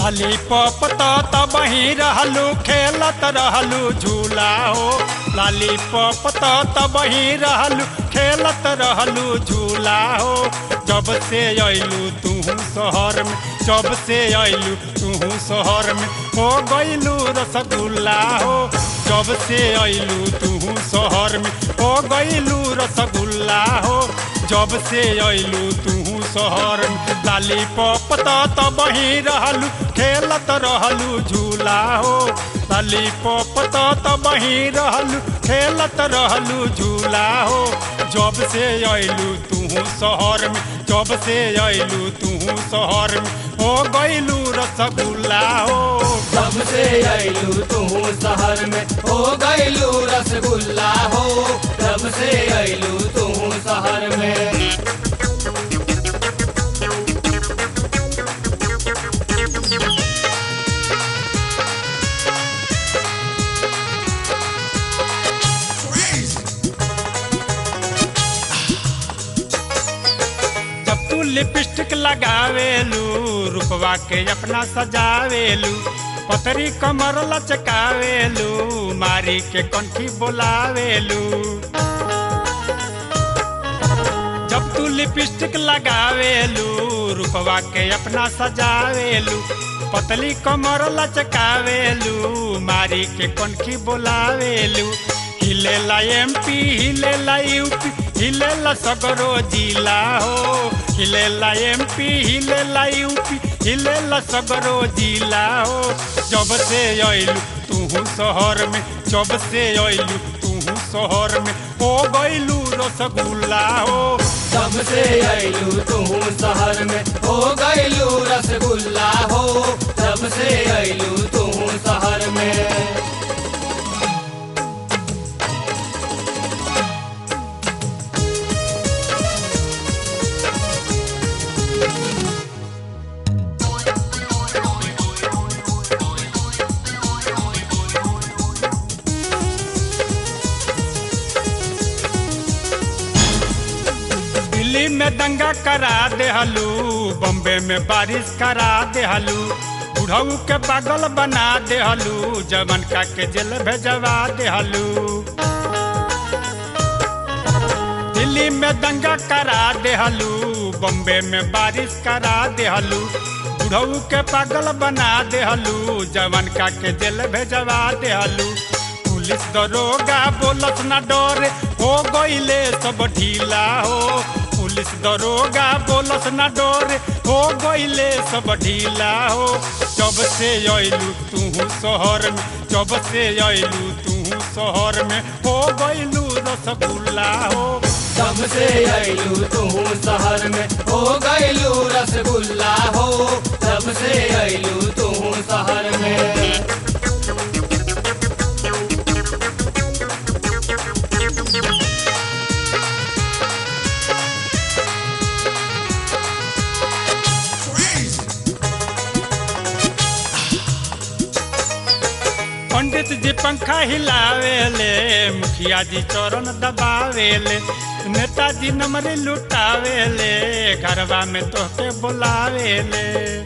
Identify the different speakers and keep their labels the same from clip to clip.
Speaker 1: lollipop तो तबही रहलू खेलत रहलू झूला हो लॉलीपॉप तो तबही रहलू खेलत रहलू झूला हो जब से अइलू तू शहर में जब से अइलू तू शहर में हो गइलू रसगुल्ला हो जब से अइलू तू शहर में हो गइलू रसगुल्ला हो जब से अइलू तू शहर में लॉलीपॉप तो तबही रहलू खेलत रहलू झूला हो लॉलीपॉप तो तबही रहलू खेलत रहलू झूला हो जब से अइलू तू शहर में जब से अइलू तू शहर में हो गइलू रसगुल्ला हो
Speaker 2: जब से अइलू तू शहर में हो गइलू रसगुल्ला हो जब से अइलू तू शहर में
Speaker 1: जब तू लिपस्टिक लगावेलू रूपवा के अपना सजावेलू पतरी कमर लचकावेलू मारी के कंठी बोलावेलू जब तू लिपस्टिक लगावेलू रूपवा के अपना सजावेलू पतली कमर लचकावेलू मारी के कंठी बोलावेलू हिलेला एमपी हिलेला यूपी हिलेला सगरो जिला हो हिलेला एमपी हिलेला यूपी हिलेला सगरो जिला हो जब से अइलू तू शहर में जब से अइलू तू शहर में हो गइलू रसगुल्ला हो
Speaker 2: जब से अइलू तू शहर में हो गइलू रसगुल्ला हो जब से अइलू तू शहर में
Speaker 1: दिल्ली में दंगा करा देहलू बम्बे में बारिश करा देहलू बुढ़ऊ के पागल बना देहलू जवन का के जेल भेजवा देहलू दिल्ली में दंगा करा देहलू बम्बे में बारिश करा देहलू बुढ़ऊ के पागल बना देहलू जवन का के जेल भेजवा देहलू पुलिस दरोगा बोलत ना डरे हो गइले सब ढीला हो पुलिस दरोगा बोलत ना डरे हो गइले सब ढीला हो जब से अइलू तू शहर में जब से अइलू तू शहर में हो गइलू रसगुल्ला हो
Speaker 2: जब से अइलू तू शहर में हो गइलू रसगुल्ला हो जब से अइलू तू शहर में
Speaker 1: पंडित जी पंखा हिलावेले मुखिया जी चरण दबावेले नेताजी नमरी लुटावेले घरवा में तोहके बुलावेले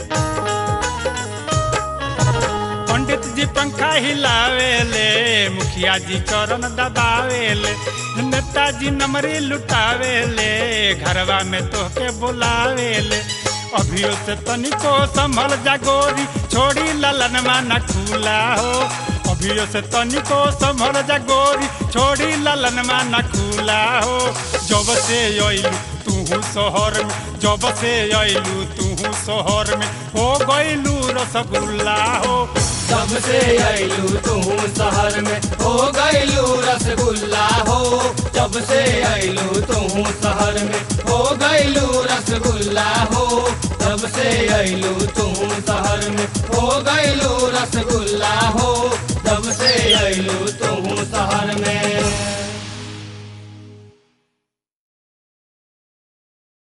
Speaker 1: पंडित जी पंखा हिलावेले मुखिया जी चरण दबावेले नेताजी नमरी लुटावेले घरवा में तोहके बुलावेले अभियो से तनिको संभल जागोरी छोड़ी ललनमा न खुला हो अभियो से तनिको संभल जागोरी छोड़ी ललनमा न खुला हो जब से अइलू तू शहर में जब से अइलू तू शहर में हो गइलू रसगुल्ला हो
Speaker 2: जब से अइलू तू शहर में हो गइलू रसगुल्ला हो जब से अइलू तू शहर में हो गइलू रसगुल्ला हो जब से अइलू तू शहर में हो गइलू रसगुल्ला हो